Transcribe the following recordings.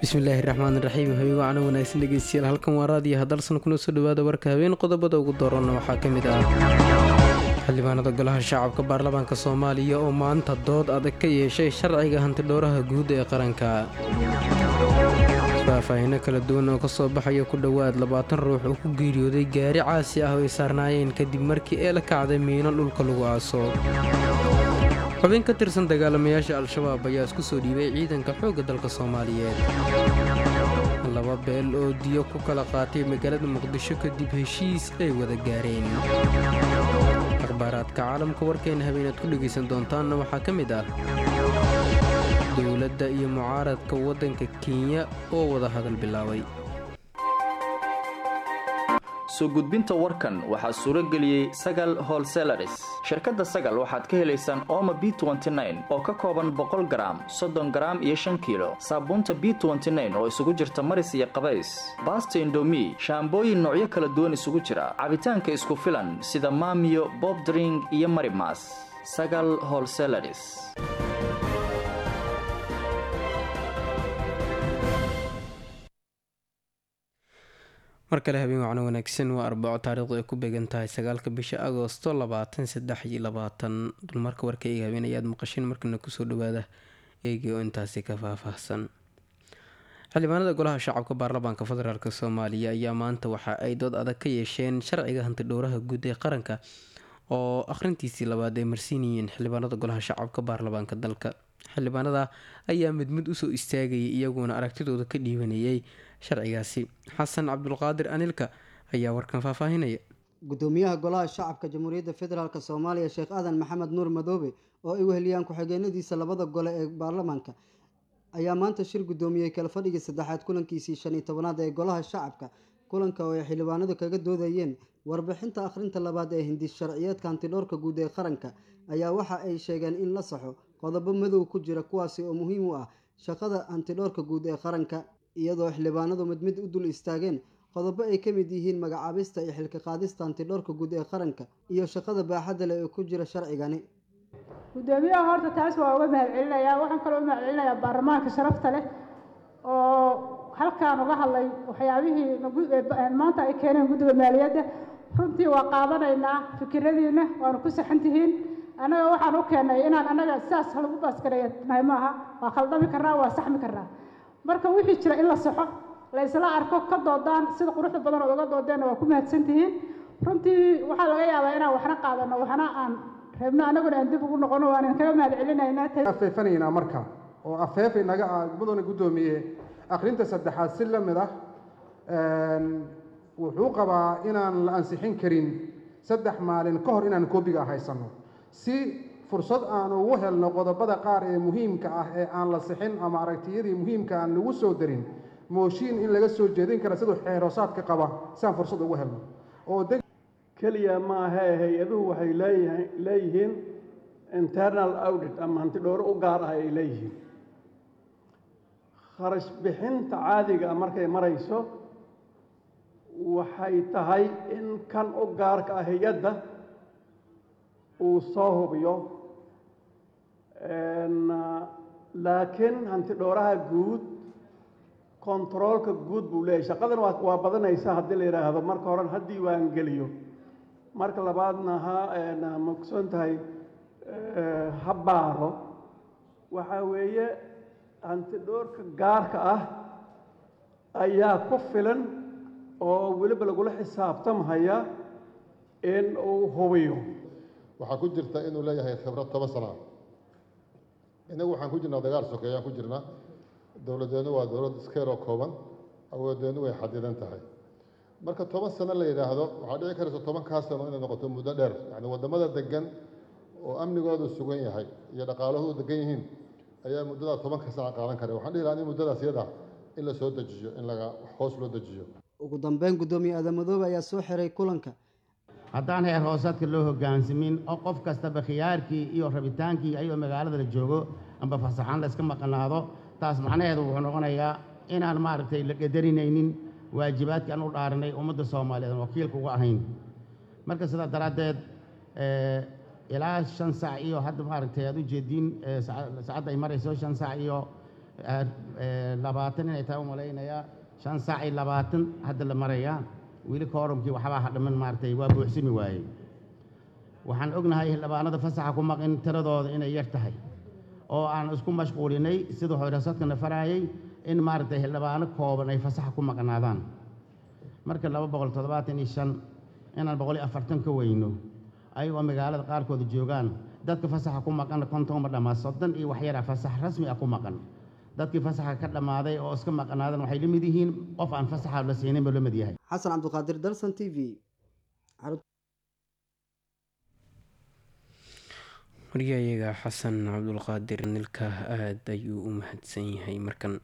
bismillaahi raxmaan raxiim habigo cano wanaagsan dhegeystayaal halkan waa raadiyo hadalsan kuna soo dhawaada warka habeen qodobada ugu doorana waxaa ka mid ah xildhibaanada golaha shacabka baarlamaanka soomaaliya oo maanta dood adag ka yeeshay sharciga hantidhowraha guud ee qaranka faahfaahino kala duwan oo kasoo baxaya ku dhowaad labaatan ruux oo ku geeriyooday gaari caasi ah oo ay saarnaayeen kadib markii ee la kacday miino dhulka lagu aaso xubin ka tirsan dagaalamayaasha al-shabaab ayaa isku soo dhiibay ciidanka xoogga dalka soomaaliyeed laba beel oo diyo ku kala qaatay magaalada muqdisho kadib heshiis ay wada gaareen akhbaaraadka caalamka warkeena habeenaad ku dhegaysan doontaanna waxaa ka mid ah dowladda iyo mucaaradka waddanka kenya oo wada hadal bilaabay soo gudbinta warkan waxaa suuro geliyey sagal holselaris shirkadda sagal waxaad ka helaysaan ooma b oo ka kooban boqol garaam soddon garaam iyo shan kiilo saabuunta b oo isugu jirta maris iyo qabays baasta indomi shaambooyin noocyo kala duwan isugu jira cabitaanka isku filan sida maamiyo bobdring iyo marimas sagal holselaris mar kale habeen wacno wanaagsan waa arbaco taariikhdu ay ku beegan tahay sagaalka bisha agoosto labaatan saddex iyo labaatan dulmarka warka eega habeen ayaad maqasheen markana kusoo dhawaada eegi oo intaasi ka faahfaahsan xildhibaanada golaha shacabka baarlamaanka federaalk soomaaliya ayaa maanta waxa ay dood adag ka yeesheen sharciga hantidhowraha guud ee qaranka oo akhrintiisii labaad ay marsiinayeen xildhibaanada golaha shacabka baarlamaanka dalka xildhibaanada ayaa mid mid usoo istaagayay iyaguna aragtidooda ka dhiibanayay sharcigaasi xasan cabdulqaadir anilka ayaa warkan faahfaahinaya gudoomiyaha golaha shacabka jamhuuriyadda federaalk soomaaliya sheekh aadan maxamed nuur madoobe oo ay weheliyaan ku-xigeenadiisa labada gole ee baarlamaanka ayaa maanta shir gudoomiyey kala fadhigii saddexaad kulankiisii shan iyo tobanaad ee golaha shacabka kulanka oo ay xildhibaanadu kaga doodayeen warbixinta akhrinta labaad ee hindis sharciyeedka hantidhowrka guud ee qaranka ayaa waxa ay sheegeen in la saxo qodobo madow ku jira kuwaasi oo muhiim u ah shaqada hantidhowrka guud ee qaranka iyadoo xildhibaanadu mid mid u dul istaageen qodobo ay ka mid yihiin magacaabista iyo xilka qaadista hantidhowrka guud ee qaranka iyo shaqada baaxadda leh ee ku jira sharcigani gudoomiyaha horta taas waa uga mahad celinayaa waxaan kaloo u mahad celinayaa baarlamaanka sharafta leh oo halkaan uga hadlay waxyaabihii maanta ay keeneen guddiga maaliyadda runtii waa qaadanaynaa fikiradiina waanu ku saxan tihiin annaga waxaan u keennay inaan annaga sidaas lagu baaskareeyanahay maaha waa khaldami karnaa waa saxmi karnaa marka wixii jira in la saxo la isla arko ka doodaan sida quruxda badan ood uga doodeenna waa ku mahadsan tihiin runtii waxaa laga yaabaa inaan waxna qaadano waxna aan reebno annaguna aan dib ugu noqono waan kaga mahad celinaynaa afeefanaynaa marka oo afeef inaga ah mudana guddoomiye akhrinta saddexaad si la mid ah wuxuu qabaa inaan la ansixin karin saddex maalin ka hor inaan koobiga haysanno si fursad aan ugu helno qodobada qaar ee muhiimka ah ee aan la sixin ama aragtiyadii muhiimka aan lagu soo darin mooshiin in laga soo jeedin kara siduu xeeroosaadka qaba si aan fursad ugu helno oo keliya maahae hay-aduhu waxay leeyahay leeyihiin internal audit ama hantidhowro u gaar ah ay leeyihiin kharash bixinta caadiga markay marayso waxay tahay in kan u gaarka ah hay-adda uu soo hubiyo laakiin hantidhowraha guud kontaroolka guud buu leeyahy shaqadan waa badanaysa haddii la yidhaahdo marka horen ha diiwaan geliyo marka labaadna ha mogsoon tahay ha baaro waxaa weeye hantidhowrka gaarka ah ayaa ku filan oo weliba lagula xisaabtamhaya in uu hubiyo waxaa ku jirta inuu leeyahay khibrad toban sana innagu waxaan ku jirnaa dagaal sokeeyaan ku jirnaa dowladdeenu waa dowlad iskeeroo kooban awooddeenu way xadidan tahay marka toban sano la yidhaahdo waxaa dhici karaysa tobankaa sano inay noqoto muddo dheer yacni waddamada degan oo amnigoodu sugan yahay iyo dhaqaalahoodu degan yihiin ayaa muddadaa tobanka sano qaadan kara waxaan dhihi lahaa in muddadaas yada in la soo dejiyo in laga hoos loo dejiyo ugu dambeyn guddoomiye aadamadoobe ayaa soo xiray kulanka haddaan heer hoosaadka loo hoggaansamin oo qof kastaba khiyaarkii iyo rabitaankii ayadoo magaalada la joogo amba fasaxaan la iska maqnaado taas macnaheedu wuxuu noqonayaa inaan maaragtay la qadarinaynin waajibaadkii aan u dhaaranay ummadda soomaaliyeed aan wakiilka uga ahayn marka sidaa daraaddeed ilaa shan sac iyo hadda maaragtay aad u jeediin saacadda ay marayso shan sac iyo labaatan inay tahay u malaynayaa shan saac iyo labaatan hadda la marayaa weli koorumkii waxbaa hadhaman maaragtay waa buuxsami waayey waxaan ognahay xildhibaanada fasaxa ku maqin tiradooda inay yar tahay oo aan isku mashquulinay siduu xoorasadkana faraayay in maaragtay xildhibaano kooban ay fasaxa ku maqnaadaan marka laba boqol toddobaatan iyo shan inaan boqol iyo afartan ka weyno ayagoo magaalada qaarkooda joogaan dadka fasaxa ku maqan kontonba dhammaa soddon iyo waxyara fasax rasmi ah ku maqan dadkii fasaxa ka dhammaaday oo iska maqnaadan waxay la mid yihiin qof aan fasaxa la siinin buu la mid yahay xasan cabdiqaadir dalsan t v waryayaga xasan cabdulqaadir nilka aada ayuu u mahadsan yahay markan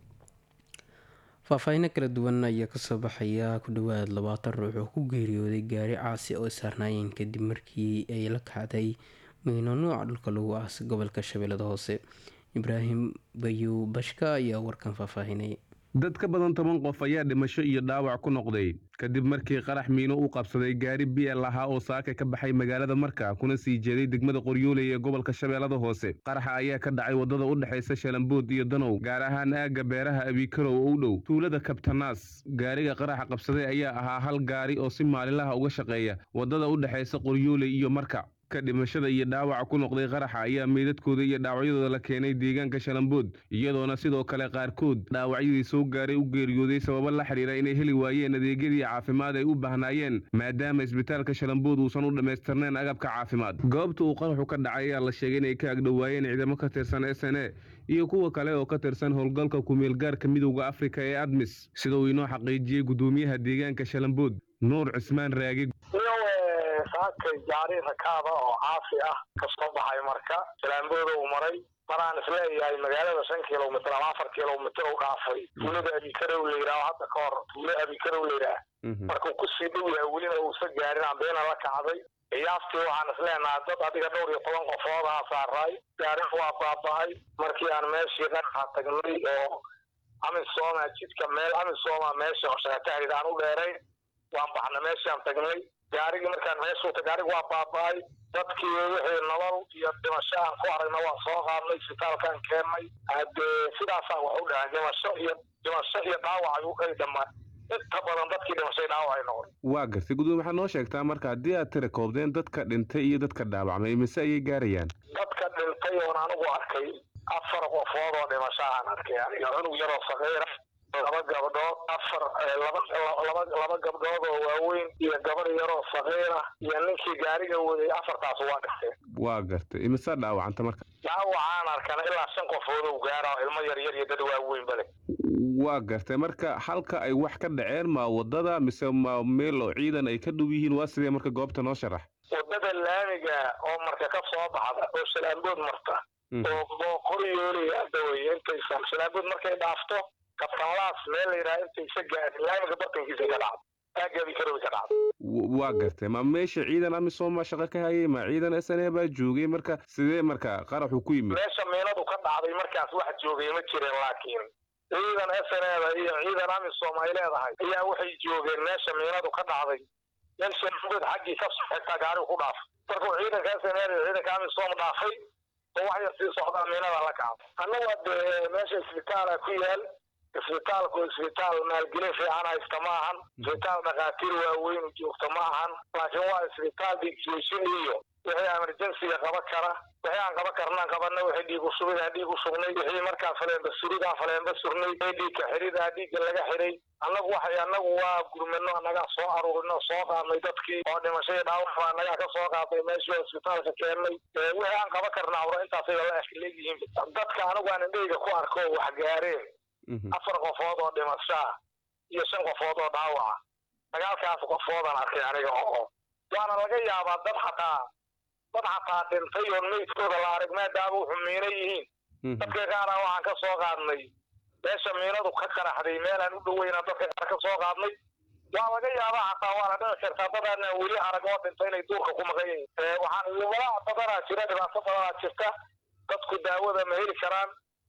faahfaahinno kala duwan ayaa kasoo baxaya ku dhowaad labaatan ruux oo ku geeriyooday gaari caasi oo saarnaayeen kadib markii ay la kacday miino nuuca dhulka lagu aas gobolka shabeellada hoose ibraahim bayu bashka ayaa warkan faahfaahinay dad ka badan toban qof ayaa dhimasho iyo dhaawac ku noqday kadib markii qarax miino u qabsaday gaari biel ahaa oo saaka ka baxay magaalada marka kuna sii jeeday degmada qoryooley ee gobolka shabeellada hoose qaraxa ayaa ka dhacay waddada u dhexaysa shalambood iyo danow gaar ahaan aagga beeraha abiikarow oo u dhow tuulada kabtanaas gaariga qaraxa qabsaday ayaa ahaa hal gaari oo si maalinlaha uga shaqeeya waddada u dhexaysa qoryooley iyo marka ka dhimashada iyo dhaawaca ku noqday qaraxa ayaa meydadkooda iyo dhaawacyadooda la keenay deegaanka shalambood iyadoona sidoo kale qaarkood dhaawacyadii soo gaaray u geeriyooday sababo la xidhiira inay heli waayeen adeegyadii caafimaad ay u baahnaayeen maadaama isbitaalka shalambood uusan u dhammaystirnayn agabka caafimaad goobta uu qaraxu ka dhacay ayaa la sheegay inay ka agdhowaayeen ciidamo ka tirsan s n e iyo kuwa kale oo ka tirsan howlgalka kumeelgaarka midowda afrika ee admis sida uu inoo xaqiijiyey gudoomiyaha deegaanka shalambood nuur cismaan raagi saakay gaari rakaaba oo caafi ah ka soo baxay marka salaambooda uu maray maraan isleeyahay magaalada shan kilomitr ama afar kilomitr u dhaafay tuulada abikarow la yidhaah hadda ka hor tuulo abikarow la yidhaah markuu kusii dhow yahay welina uusa gaarin ambeena la kacday qiyaastii waxaan isleenahay dad adiga dhowr iyo toban qofood aha saaraay gaarin waa baaba'ay markii aan meeshii qaraxa tagnay oo amisoma jidka meel amisoma meesha shaqatahrid aan u dheerayn waan baxna meeshaan tagnay gaarigii markaan meeshuuta gaarigi waa baaba'ay dadkii wixii nolol iyo dhimasho aan ku aragna waa soo qaadnay isbitaalkaan keennay hadee sidaasaan wax u dhahay dhimasho iyo dhimasho iyo dhaawac ay u kali dhamaan inta badan dadkii dhimashay dhaawac ay noqon waa gartay gudoomiye waxaad noo sheegtaa marka haddii aad tira koobdeen dadka dhintay iyo dadka dhaawacmay mise ayay gaarayaan dadka dhintay oon anigu arkay afar qofood oo dhimasho aan arkay aniga cunug yaroo saqiira laba gabdhood afar laba laba laba gabdhood oo waaweyn iyo gabar yaroo saqiira iyo ninkii gaariga waday afartaas waa dhintay waa gartay imise dhaawacanta marka dhaawacaan arkana ilaa shan qofood ou gaara ilmo yar yar iyo dad waaweyn bale waa gartay marka halka ay wax ka dhaceen ma wadada mise ma meel oo ciidan ay ka dhow yihiin waa sidee marka goobta noo sharax wadada laamiga oo marka ka soo baxda oo shalaambood marta oo booqoryooley hadda weye intaysan shalaambood markay dhaafto kabtanlaas meel la yidhaha intaysa gaarin laamiga bartankiisa ka dhacdo aagabi karowi ka dhacdo waa gartay ma meesha ciidan amisom baa shaqo ka hayay ma ciidan s n a baa joogay marka sidee marka qaraxu ku yimid meesha miinadu ka dhacday markaas wax joogay ma jirin laakiin ciidan s n a da iyo ciidan amisom ay leedahay ayaa waxay joogeen meesha miinadu ka dhacday nin shalaambood xaggii ka soo xigtaa gaarigu ku dhaafay markuu ciidanka s n a iyo ciidanka amisom dhaafay oo wax yar sii socdaa miinada la kacdo annagu hadee meesha isbitaala ku yaal isbitaalku isbitaal maalgelin fiican haysta ma ahan isbitaal dhakhaatiir waaweyn joogta ma ahan laakiin waa isbitaal dhiigjoojin iyo wixii emergensiga qaba kara wixii aan qaba karnaan qabana wixii dhiig ushubidaan dhiig u shugnay wixii markaa faleenba suridaan faleenba surnay wixii dhiigka xiridaa dhiigga laga xiray annagu waxay annagu waa gurmano annagaa soo aruurino soo qaadnay dadkii oo dhimashadii dhaawac baa annagaa ka soo qaadnay meeshii isbitaalka keennay wixii aan qaba karna awra intaasay la leeyihiin dadka anigu aan indhayga ku arko wax gaareen afar qofood oo dhimashaa iyo shan qofood oo dhaawaca sagaalkaas qofoodaan arkay aniga oo waana laga yaabaa dad xataa dad xataa dhintay oon meydkooda la arag maadaama wuxuu miino yihiin dadka qaara waxaan ka soo qaadnay meesha miinadu ka qaraxday meelaan u dhoweyna dadka qaar ka soo qaadnay waa laga yaabaa xataa waana dhici kartaa dadaana weli arag oo dhintay inay duurka ku maqan yihiin waxaan walaa badanaa jira dhibaato badanaa jirta dadku daawada ma heli karaan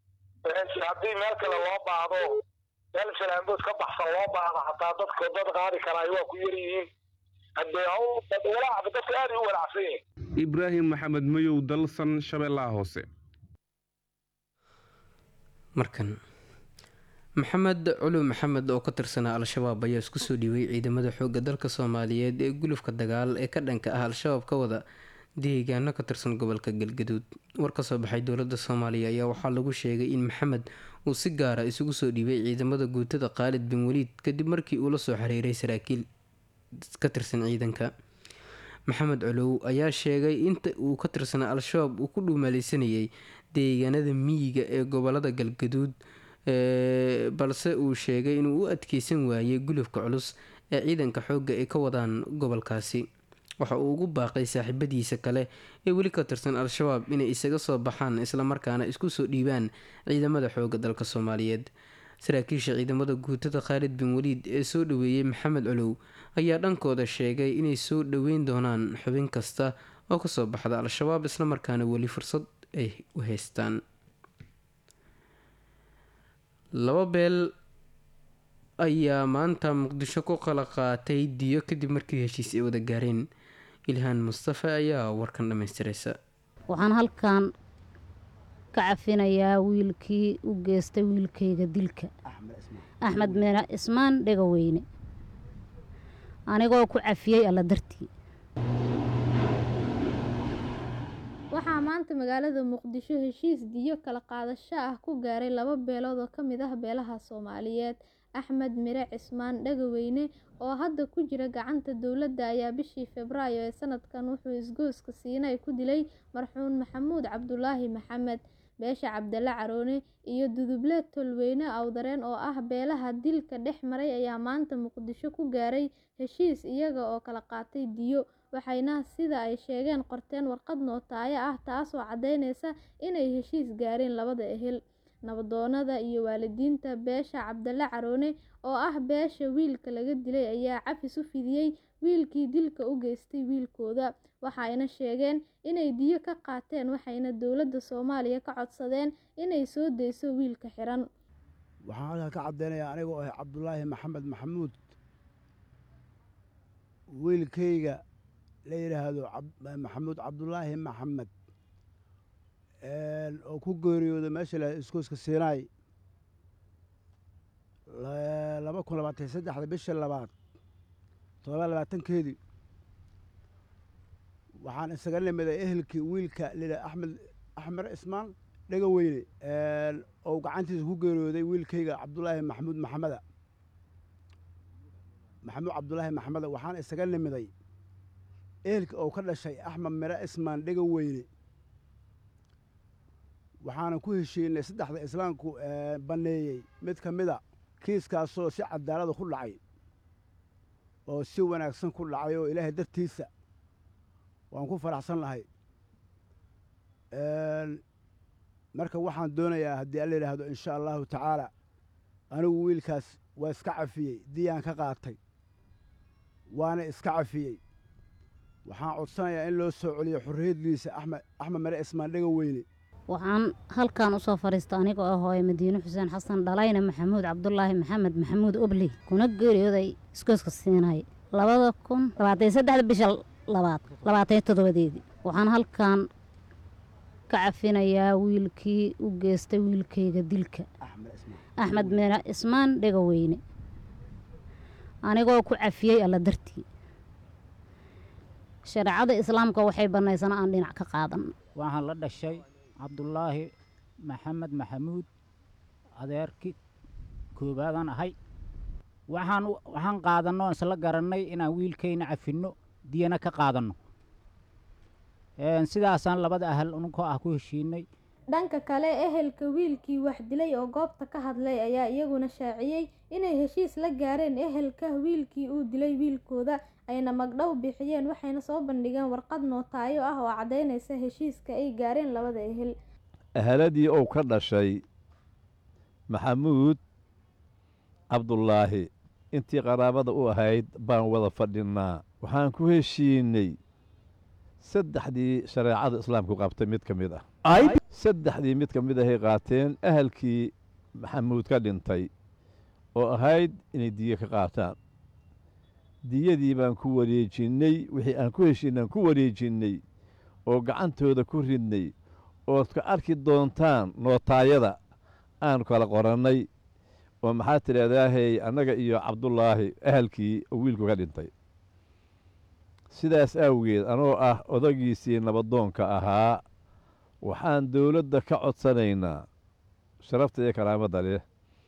haddii meel kale loo baahdo meel shalaambood ka baxsan loo baahdo hataa dadka dad qaadi karaayo waa ku yar yihiin hadee walaac dadka aad u walacsan yihin ibraahim maxamed mayow dalsan shabeellaha hoose markan maxamed culu maxamed oo ka tirsanaa al-shabaab ayaa isku soo dhiibay ciidamada xoogga dalka soomaaliyeed ee gulufka dagaal ee ka dhanka ah al-shabaab ka wada deegaano ka tirsan gobolka galgaduud war ka soo baxay dowladda soomaaliya ayaa waxaa lagu sheegay in maxamed uu si gaara isugu soo dhiibay ciidamada guutada khaalid bin waliid kadib markii uu la soo xiriiray saraakiil ka tirsan ciidanka maxamed colow ayaa sheegay inta uu ka tirsanaa al-shabaab uu ku dhuumaaleysanayay deegaanada miyiga ee gobolada galgaduud balse uu sheegay inuu u adkeysan waayay gulufka culus ee ciidanka xoogga ay ka wadaan gobolkaasi waxa uu ugu baaqay saaxiibadiisa kale ee weli ka tirsan al-shabaab inay isaga soo baxaan islamarkaana isku soo dhiibaan ciidamada xoogga dalka soomaaliyeed saraakiisha ciidamada guutada khaalid bin waliid ee soo dhaweeyey maxamed colow ayaa dhankooda sheegay inay soo dhaweyn doonaan xubin kasta oo kasoo baxda al-shabaab islamarkaana weli fursad ay u haystaan laba beel ayaa maanta muqdisho ku kala qaatay diyo kadib markii heshiis ay wada gaareen ilhaan mustafe ayaa warkan dhammaystiraysa waxaan halkan ka cafinayaa wiilkii u geystay wiilkayga dilka axmed mina ismaan dhegaweyne anigoo ku cafiyey alla dartii waxaa maanta magaalada muqdisho heshiis diyo kala qaadasho ah ku gaaray laba beelood oo ka mid ah beelaha soomaaliyeed axmed mire cismaan dhagaweyne oo hadda ku jira gacanta dowladda ayaa bishii febraayo ee sanadkan wuxuu isgooska siinay ku dilay marxuun maxamuud cabdulaahi maxamed beesha cabdalla caroone iyo duduble tolweyne awdareen oo ah beelaha dilka dhex maray ayaa maanta muqdisho ku gaaray heshiis iyaga oo kala qaatay diyo waxayna sida ay sheegeen qorteen warqad nootaayo ah taasoo caddeynaysa inay heshiis gaareen labada ehel nabadoonada iyo waalidiinta beesha cabdalle caroone oo ah beesha wiilka laga dilay ayaa cafis u fidiyey wiilkii dilka u geystay wiilkooda waxayna sheegeen inay diyo ka qaateen waxayna dowladda soomaaliya ka codsadeen inay soo dayso wiilka xiran waxaan halkaa ka caddeynayaa anigoo ah cabdulaahi maxamed maxamuud wiilkayga la yidhaahdo maxamuud cabdulaahi maxamed oo ku geeriyooda meesha la iskooska siinaay laba kun labaatan saddexda bisha labaad todoba labaatankeedii waxaan isaga nimiday ehelkii wiilka lila axmed axmed ismaan dhegaweyne oo gacantiisa ku geeriyooday wiilkayga cabdulaahi maxamuud maxameda maxamuud cabdulaahi maxameda waxaan isaga nimiday ehelkii oo ka dhashay axmed mire ismaan dhegaweyne waxaana ku heshiinay saddexda islaamku banneeyey mid ka mida kiiskaasoo si cadaalada ku dhacay oo si wanaagsan ku dhacay oo ilaahay dartiisa waan ku faraxsan lahay marka waxaan doonayaa haddii alla yidhaahdo insha allahu tacaala anigu wiilkaas waa iska cafiyey diyaan ka qaatay waana iska cafiyey waxaan codsanayaa in loo soo celiyo xorriyaddiisa axmed axmed mare ismaan dhegaweyne waxaan halkan usoo fadhiista anigoo ah hooye madiine xuseen xasan dhalayna maxamuud cabdulaahi maxamed maxamuud obley kuna geeriyooday iskooska siinay labada kun labaatan saddexda bisha labaad labaatan toddobadeedii waxaan halkan ka cafinayaa wiilkii u geystay wiilkayga dilka axmed mina ismaan dhegaweyne anigoo ku cafiyey alla dartii shareecada islaamka waxay bannaysana aan dhinac ka qaadan waxaan la dhashay cabdulaahi maxamed maxamuud adeerki koowaadaan ahay waxaan waxaan qaadanno isla garannay inaan wiilkayna cafinno diyana ka qaadanno sidaasaan labada ahal ununkoo ah ku heshiinay dhanka kale ehelka wiilkii wax dilay oo goobta ka hadlay ayaa iyaguna shaaciyey inay heshiis la gaareen ehelka wiilkii uu dilay wiilkooda ayna magdhow bixiyeen waxayna soo bandhigeen warqad nootaayo ah oo caddaynaysa heshiiska ay gaareen labada ehel eheladii uu ka dhashay maxamuud cabdulaahi intii qaraabada u ahayd baan wada fadhinnaa waxaan ku heshiinay saddexdii shareecada islaamku qabtay mid ka mid ah saddexdii mid ka mid ahay qaateen ahalkii maxamuud ka dhintay oo ahayd inay diyo ka qaataan diyadii baan ku wareejinnay wixii aan ku heshiinay aan ku wareejinnay oo gacantooda ku ridnay ood ka arki doontaan nootaayada aan kala qorannay oo maxaa tidhahdaahay annaga iyo cabdullaahi ahalkii oo wiilku ka dhintay sidaas awgeed anoo ah odagiisii nabadoonka ahaa waxaan dowladda ka codsanaynaa sharafta iyo karaamadda leh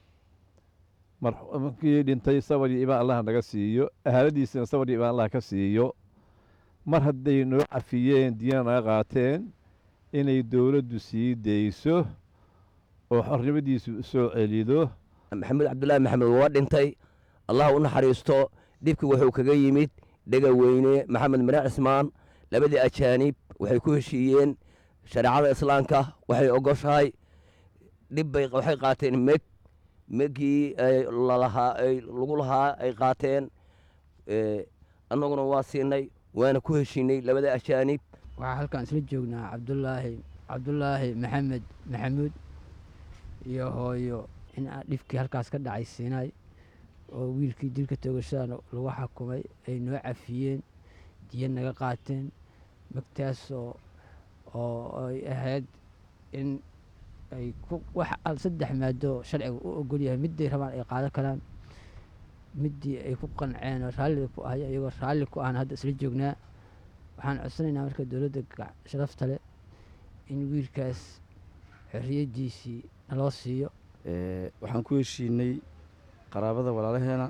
markii dhintay sabar iyo imaan allah naga siiyo ahaaladiisina sabar iyo imaan allah ka siiyo mar hadday noo cafiyeen diyana naga qaateen inay dowladdu sii dayso oo xornimadiisu u soo celido maxamed cabdulaahi maxamed waa dhintay allah u naxariisto dhibkii wuxuu kaga yimid dhegaweyne maxamed mire cismaan labadii ajaanib waxay ku heshiiyeen shareecada islaamka waxay ogoshahay dhibbay waxay qaateen meg meggii lalahaa lagu lahaa ay qaateen annaguna waa siinay waana ku heshiinay labada ajaanib waxaa halkaan isla joognaa cabdulaahi cabdulaahi maxamed maxamuud iyo hooyo in aan dhibkii halkaas ka dhacay siinay oo wiilkii dilka toogashada lagu xakumay ay noo cafiyeen diya naga qaateen magtaasoo oo ay ahayd in ay wax saddex maado sharciga u ogol yahay midday rabaan ay qaadan karaan middii ay ku qanceen oo raallida ku ahay iyagoo raalli ku ahna hadda isla joognaa waxaan codsanaynaa marka dowladda sharafta leh in wiilkaas xorriyaddiisii naloo siiyo waxaan ku heshiinay qaraabada walaalaheena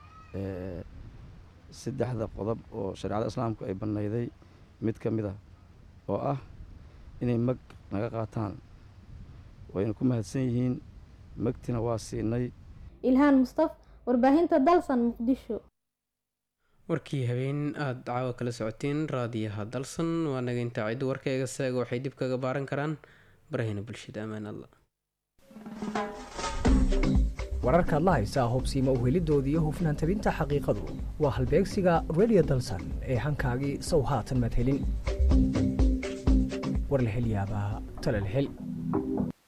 saddexda qodob oo shareecada islaamku ay bannayday mid ka mid ah oo ah inay mag naga qaataan wayna ku mahadsan yihiin magtina waa siinay ilhaan mustaf warbaahinta dalsan muqdisho warkii habeen aada caawa kala socoteen raadiyaha dalsan waa naga intaa ciddu warkayga saaga waxay dib kaga baaran karaan barahina bulshada ammaan alla wararkaad la haysaa hubsiima uhelidoodii iyo hufnaan tabinta xaqiiqadu waa halbeegsiga redio dalsan ee hankaagii sow haatan maad helin war la hel yaabaa tale la hel